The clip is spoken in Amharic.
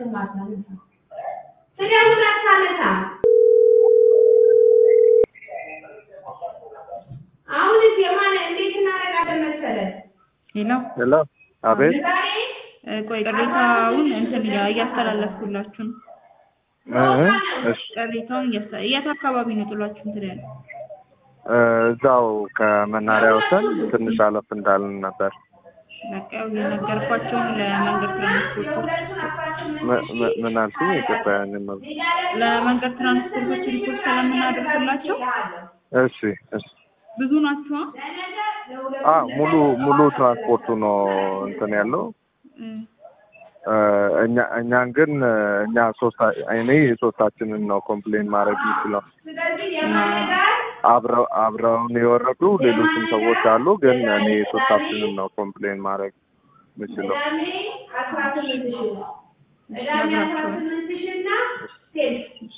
ሄሎ ሄሎ፣ አቤት። እ፣ ቆይ ቅሬታውን እንትን እያ- እያስተላለፍኩላችሁ ነው። እ፣ እሺ፣ ቅሬታውን እያስተ- የት አካባቢ ነው ጥሏችሁ እንትን ያለው? እ፣ እዛው ከመናሪያ ወሰን ትንሽ አለፍ እንዳልን ነበር። በቃ ያው የነገርኳቸውን ለመንገድ ትራንስፖርቶች ም- ም- ምን አልሽኝ? ይቅርታ፣ ያንን ነው። ለመንገድ ትራንስፖርቶች ሪፖርት ስለምናደርግላቸው እሺ፣ እሺ። ብዙ ናቸው። አ ሙሉ ሙሉ ትራንስፖርቱ ነው እንትን ያለው እ፣ እ፣ እኛ እኛን ግን እ፣ እኛ ሶስት እኔ የሶስታችንን ነው ኮምፕሌን ማድረግ የሚችለው። አብረው አብረውን የወረዱ ሌሎችም ሰዎች አሉ፣ ግን እኔ የሶስታችንን ነው ኮምፕሌን ማድረግ የምችለው። ነግራቸዋል።